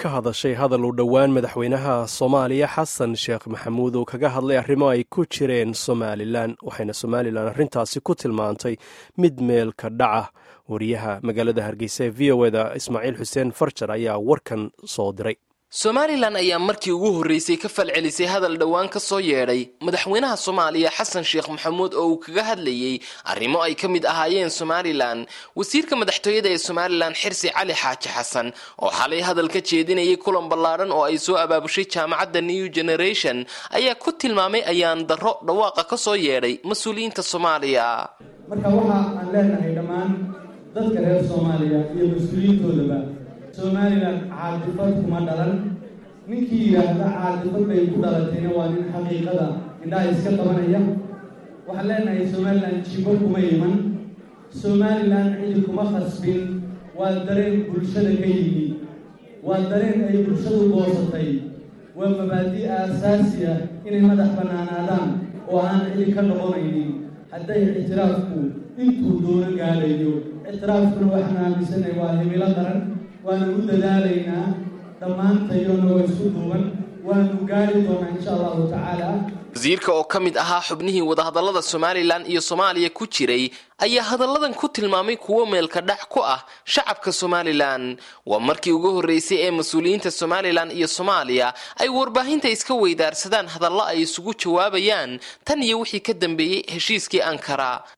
ka hadashay hadal uu dhowaan madaxweynaha soomaaliya xasan sheekh maxamuud uu kaga hadlay arrimo ay ku jireen somalilan waxayna somalilan arrintaasi ku tilmaantay mid meelka dhaca wariyaha magaalada hargeysa ee v o eda ismaaciil xuseen farjar ayaa warkan soo diray somalilan ayaa markii ugu horreysay ka falcelisay hadal dhowaan ka soo yeedhay madaxweynaha soomaaliya xasan sheekh maxamuud oo uu kaga hadlayey arrimo ay ka mid ahaayeen somalilan wasiirka madaxtooyada ee somalilan xirsi cali xaaji xasan oo xalay hadal ka jeedinayay kulan ballaadhan oo ay soo abaabushay jaamacadda new generation ayaa ku tilmaamay ayaan darro dhawaaqa ka soo yeedhay mas-uuliyiinta soomaaliya marka waxa aan leenahay dhammaan dadka reer soomaaliya iyo mas-uuliyiintoodaba somalilan caadifad kuma dhalan ninkii yidhaahda caadifad bay ku dhalatayna waa nin xaqiiqada indhaha iska qabanaya waxaan leenahay somalilan jibo kuma iman somalilan cidi kuma khasbin waa dareen bulshada ka yimi waa dareen ay bulshadu goosatay waa mabaadi' aasaasi ah inay madax bannaanaadaan oo aan cidi ka noqonaynin hadday ictiraafku intuu doono gaadhayo ictiraafkuna waxaan aaminsanay waa himilo qaran waanu u dadaalaynaa dhammaantayona waa isku duuban waanu gaari doonaa insha allahu tacaala wasiirka oo ka mid ahaa xubnihii wadahadallada somalilan iyo soomaaliya ku jiray ayaa hadalladan ku tilmaamay kuwo meelka dhac ku ah shacabka somalilan waa markii ugu horreysay ee mas-uuliyiinta somalilan iyo soomaaliya ay warbaahinta iska weydaarsadaan hadallo ay isugu jawaabayaan tan iyo wixii ka dambeeyey heshiiskii ankara